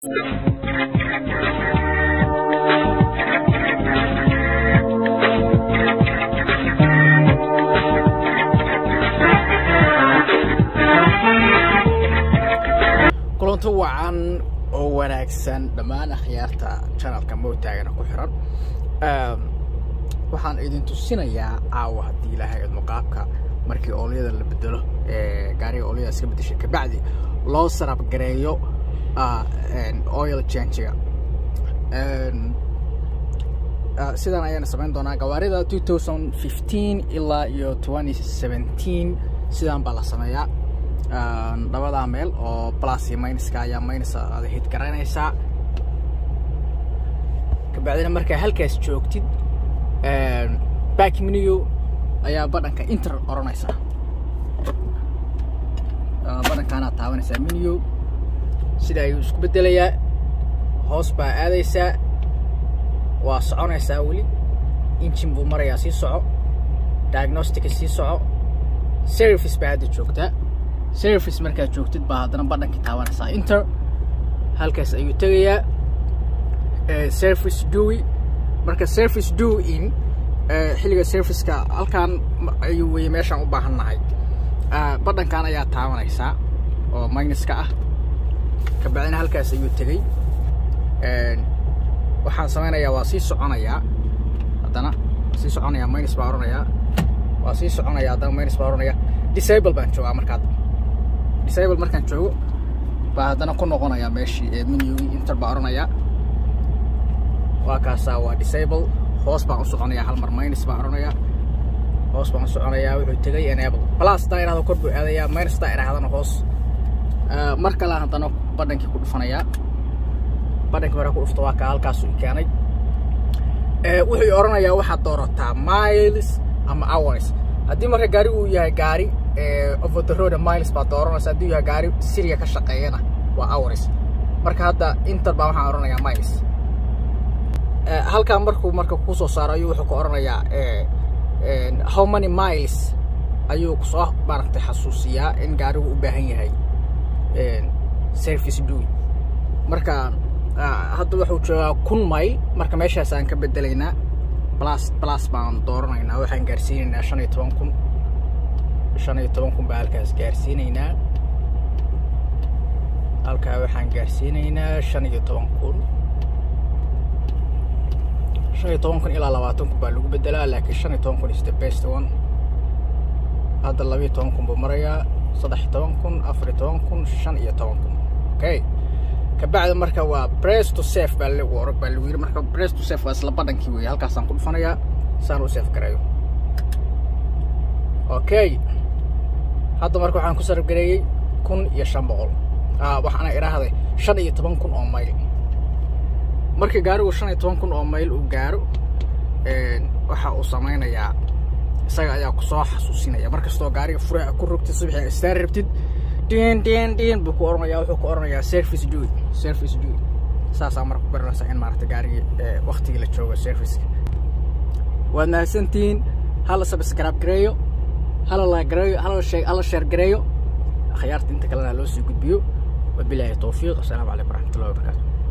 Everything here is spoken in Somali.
kulanto wacan oo wanaagsan dhammaan akhyaarta janalka motaagana ku xiran waxaan idin tusinayaa caawa haddii ilaahay idmo qaabka markii oolyada la bedelo ee gaariga oolyada iska bedeshay kabacdi loo sarab gareeyo oil changiga sidan ayaana samayn doonaa gawaarida two thousand fifteen ilaa iyo twenty seventeen sidan baa la sameeyaa labadaa meel oo plus iyo minuska ayaa minus aad hid garanaysaa kabacdina markaa halkaas joogtid back menu ayaa badhanka inter oranaysaa badhankaanaad taabanaysaa menu sida ayuu isku bedelayaa hoos baa aadaysaa waa soconaysaa weli injin buu marayaa sii soco diagnostica sii soco service baa hadda joogtaa service markaad joogtid baa haddana badhankii taabanaysaa inter halkaas ayuu tegayaa service dowi marka service do in xilliga serviceka halkaan ayuu weye meeshaan u baahan nahay badhankan ayaa taabanaysaa oo minuska ah kabacdina halkaas ayuu tegey waxaan samaynayaa waa sii soconayaa haddana waa sii soconayaa minus baa oranayaa waa sii soconaya haddana minus baa oranaya disable baan joogaa markaad disable markaan joogo baa haddana ku noqonayaa meeshii ee menugii inter baa oranayaa waa kaasaa waa disable hoos baan u soconayaa hal mar minus baan oranayaa hoos baan u soconayaa wuxuu tegay enable plus taa irahdo kor buu aadayaa minus taa irahdana hoos mar kale haddana badhankii ku dhufanayaa badhankii hore ku dhufto waa kaa halkaasuu keenay wuxuu oranayaa waxaad doorataa miles ama hours haddii marka gaari uu yahay gaari over the road miles baad dooranaysa haddii uu yahay gaari siriga ka shaqeeyana waa hours marka hadda inter baa waxaan oranayaa miles halkaan markuu marka ku soo saaro ayuu wuxuu ka oranayaa how many miles ayuu kusoo maaragtay xasuusiyaa in gaarigu u baahan yahay service doing marka hadda wuxuu joogaa kun mayl marka meeshaas aan ka bedelaynaa plus plus baan dooranaynaa waxaan gaarsiinaynaa shan iyo toban kun shan iyo toban kun baa halkaas gaarsiinaynaa halkaa waxaan gaarsiinaynaa shan iyo toban kun shan iyo toban kun ilaa labaatan kun baa lagu bedelaa laakiin shan iyo toban kun is the best one hadda labiyo toban kun buu marayaa saddex iyo toban kun afar iyo toban kun shan iyo toban kun okay kabacdi marka waa press to safe baa lagu orag baa lagu yidhi marka press to safe waa isla badhankii weeye halkaasaan ku dhufanayaa saan u safe garayo okay hadda marka waxaan ku sarabgareeyey kun iyo shan boqol waxaana idhaahday shan iyo toban kun oo mayl marka gaarigu shan iyo toban kun oo mayl uu gaaro waxa uu samaynayaa isaga ayaa kusoo xasuusinaya mar kastoo gaariga furaha ku rogtid subaxii istaan rabtid din din din buu ku oranayaa wuxuu ku oranayaa service doing service doing saasaa marka ku garanaysaa in maaragta gaarigii waktigii la joogo serviceka waad mahadsantihiin hala subscribe gareeyo hala la gareeyo hala shee hala share gareeyo akhyaarta inta kalena loo sii gudbiyo wabilaahi towfiiq assalaamu calaykum waraxmatullahi wabarakaatu